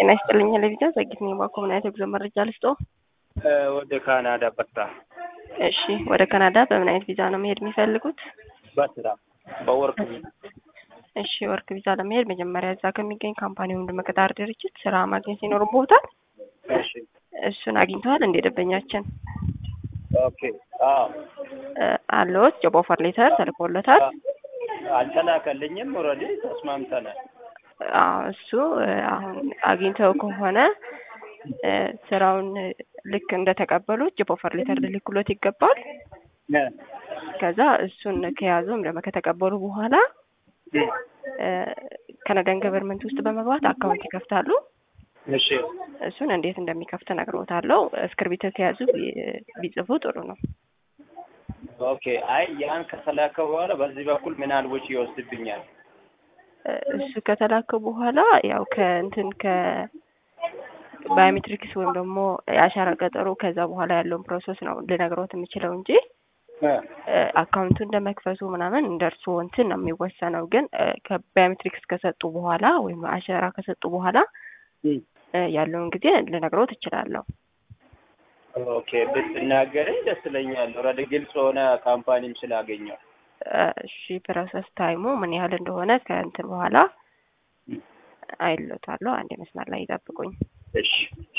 ጤና ይስጥልኝ ለቪዛ ዘግይት ነኝ ባኮ ምን አይነት የጉዞ መረጃ ልስጦ? ወደ ካናዳ በታ እሺ ወደ ካናዳ በምን አይነት ቪዛ ነው መሄድ የሚፈልጉት? በስራ በወርቅ እሺ ወርክ ቪዛ ለመሄድ መጀመሪያ እዛ ከሚገኝ ካምፓኒ ወይም ደግሞ ቀጣሪ ድርጅት ስራ ማግኘት ይኖርብዎታል። እሺ እሱን አግኝተዋል እንደ ደንበኛችን ኦኬ አዎ አለዎት? ጆብ ኦፈር ሌተር ተልኮለታል? አልተላከልኝም ኦልሬዲ ተስማምተናል አዎ እሱ አሁን አግኝተው ከሆነ ስራውን ልክ እንደተቀበሉት ጆብ ኦፈር ሌተር ልልክሎት ይገባል። ከዛ እሱን ከያዙ ወይም ደግሞ ከተቀበሉ በኋላ ካናዳን ገቨርንመንት ውስጥ በመግባት አካውንት ይከፍታሉ። እሺ እሱን እንዴት እንደሚከፍት እነግርዎታለሁ። እስክርቢቶ ከያዙ ቢጽፉ ጥሩ ነው። ኦኬ አይ ያን ከተላከ በኋላ በዚህ በኩል ምን ያህል ወጪ ይወስድብኛል? እሱ ከተላከ በኋላ ያው ከእንትን ከ ባዮሜትሪክስ ወይም ደግሞ የአሻራ ቀጠሮ ከዛ በኋላ ያለውን ፕሮሰስ ነው ልነግሮት የምችለው እንጂ አካውንቱን እንደመክፈቱ ምናምን እንደ እርስዎ እንትን ነው የሚወሰነው። ግን ከባዮሜትሪክስ ከሰጡ በኋላ ወይም አሻራ ከሰጡ በኋላ ያለውን ጊዜ ልነግሮት እችላለሁ። ኦኬ ብትናገረኝ ደስ ይለኛል። ኦልሬዲ ግልጽ የሆነ ካምፓኒም ስላገኘው እሺ ፕሮሰስ ታይሙ ምን ያህል እንደሆነ ከእንትን በኋላ አይሎታለሁ። አንድ መስመር ላይ ይጠብቁኝ። እሺ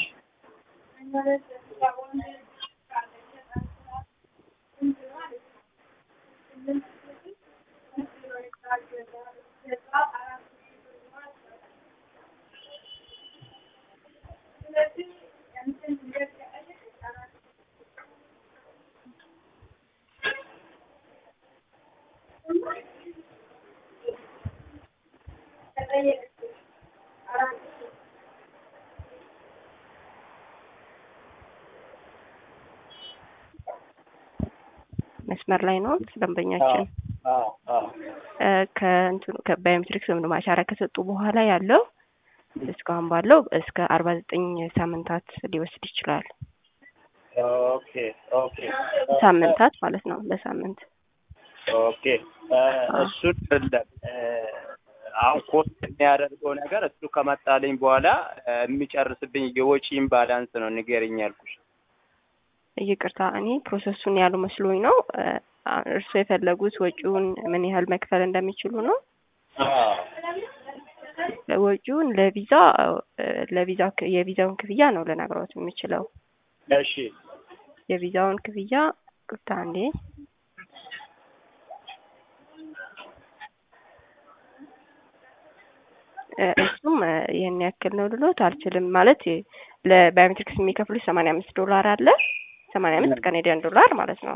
መስመር ላይ ነው ደንበኛችን። ከእንትኑ ከባዮሜትሪክስ ወይም ደግሞ አሻራ ከሰጡ በኋላ ያለው እስካሁን ባለው እስከ አርባ ዘጠኝ ሳምንታት ሊወስድ ይችላል። ኦኬ ኦኬ ሳምንታት ማለት ነው። በሳምንት ኦኬ እሱን አይደለም አሁን ኮስት የሚያደርገው ነገር እሱ ከመጣልኝ በኋላ የሚጨርስብኝ የወጪን ባላንስ ነው ንገረኝ ያልኩሽ። ይቅርታ እኔ ፕሮሰሱን ያሉ መስሎኝ ነው። እርስዎ የፈለጉት ወጪውን ምን ያህል መክፈል እንደሚችሉ ነው? ወጪውን ለቪዛ ለቪዛ የቪዛውን ክፍያ ነው ልነግሮት የሚችለው። እሺ የቪዛውን ክፍያ ቅርታ እንዴ እሱም ይህን ያክል ነው ልሎት አልችልም። ማለት ለባዮሜትሪክስ የሚከፍሉት ሰማንያ አምስት ዶላር አለ ሰማንያ አምስት ካኔዲያን ዶላር ማለት ነው።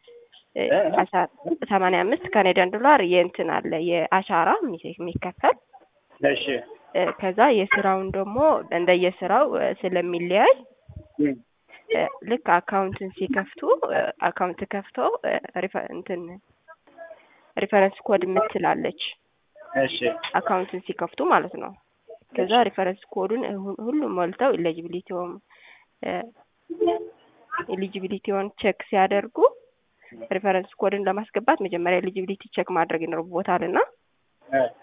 ሰማንያ አምስት ካኔዲያን ዶላር የእንትን አለ የአሻራ የሚከፈል እሺ ከዛ የስራውን ደግሞ እንደየስራው ስለሚለያይ ልክ አካውንትን ሲከፍቱ አካውንት ከፍተው እንትን ሪፈረንስ ኮድ የምትላለች እሺ አካውንትን ሲከፍቱ ማለት ነው። ከዛ ሪፈረንስ ኮዱን ሁሉም ሞልተው ኤሊጂቢሊቲውም ኤሊጂቢሊቲውን ቼክ ሲያደርጉ ሪፈረንስ ኮድን ለማስገባት መጀመሪያ ኤሊጂቢሊቲ ቼክ ማድረግ ይኖርቦታል እና